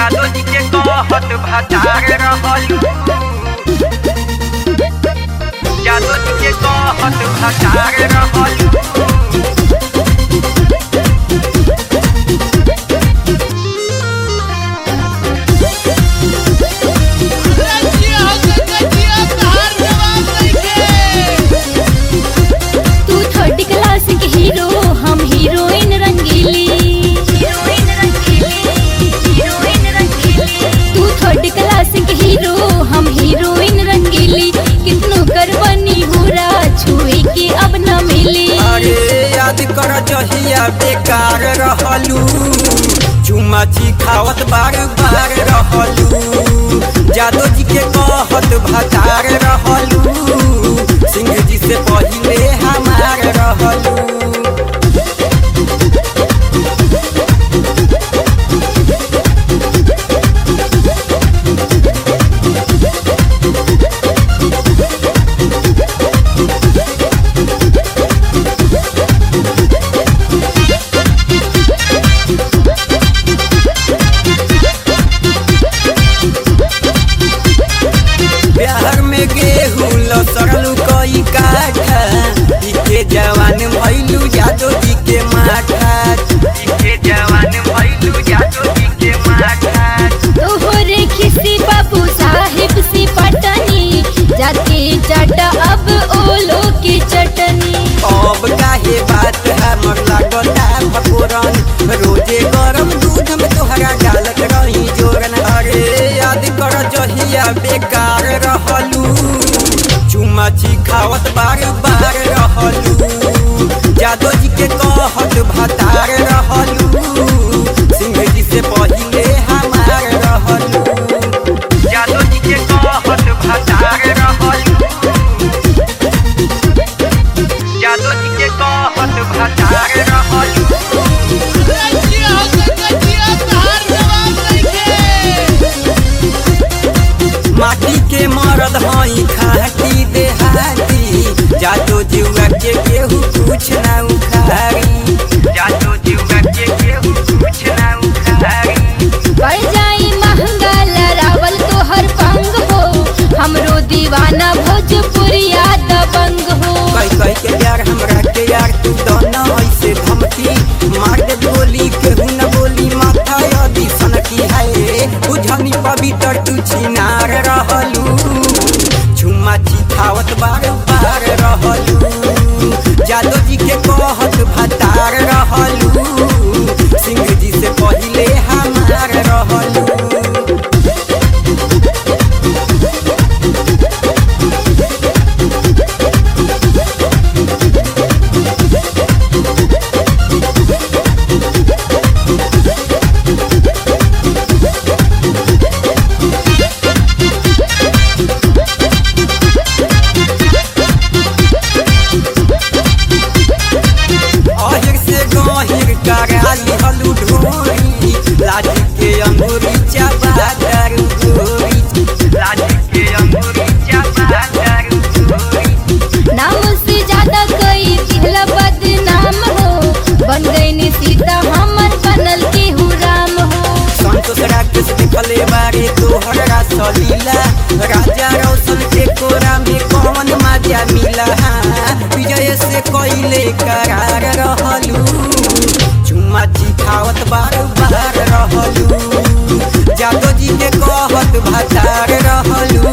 जादो जी के कहत भतार रहलू जादो जी के कहत भतार रहलू तू थर्ड क्लास के हीरो हम हीरोइन रंगीली हीरोइन रंगीली हीरोइन रंगीली तू थर्ड क्लास के हीरो हम हीरोइन रंगीली कितनो कर बनी हुरा छुए के अब न मिली अरे याद कर जहिया बेकार रहलू चुमाची खावत बार बार रहलू जादो जी के कहत भतार रहलू सिंह जी से पहिले हमार रहलू बिहार में गेहूं लसरलू कई काठा इके जवान भैलू जादो जी के माठा के जवान भैलू जादो जी के माथा तोहरे खिसी बाबू साहिब सी पटनी जाके चाटा अब ओलो की चटनी अब काहे बात हमर लागता भगोरन रोजे गरम दूध में तोहरा डालत रही जोरन अरे याद कर जहिया बेकार रहलू चुमाची खावत बार बार रहलू जादो जी के कहत भतार रहलू सिंह जी से पहिले हमार रहलू जादो जी के कहत भतार रहलू जादो जी के कहत भतार रहलू माटी के मरद हई खाटी देहाती जादो जुआ के केहू कुछ ना उखारी जादो जीवा के केहू कुछ ना उखारी पड़ जाई महंगा लरावल तोहर पंग हो हमरो दीवाना भोजपुरिया दबंग हो कई कई के यार हमरा के यार तू दोनों ऐसे धमकी मार दे गोली केहू न बोली माथा यदि सनकी है बुझनी पवित्र तू छिनार रहलू झुमा चिखावत बार बार रहलू जादो जी के कहत भतार रहलू सिंह जी से पहिले हमार रहलू अहिर से गहिर कराली हलू ढोरी लाठी के अंगूरी चाबा दारू गोरी लाठी के अंगूरी चापा दारू गोरी नाम से ज्यादा कई दिहला बदनाम हो बन गई सीता हमर बनल केहू राम हो संतोष राकेश देखले बारे तोहरा सलीला राजा रौशन के कोरा में कौन मजा मिला हाँ, विजय से कोइले करार रहलू चुम्मा चिखावत बार बार रहलू जादो जी के कहत भतार रहलू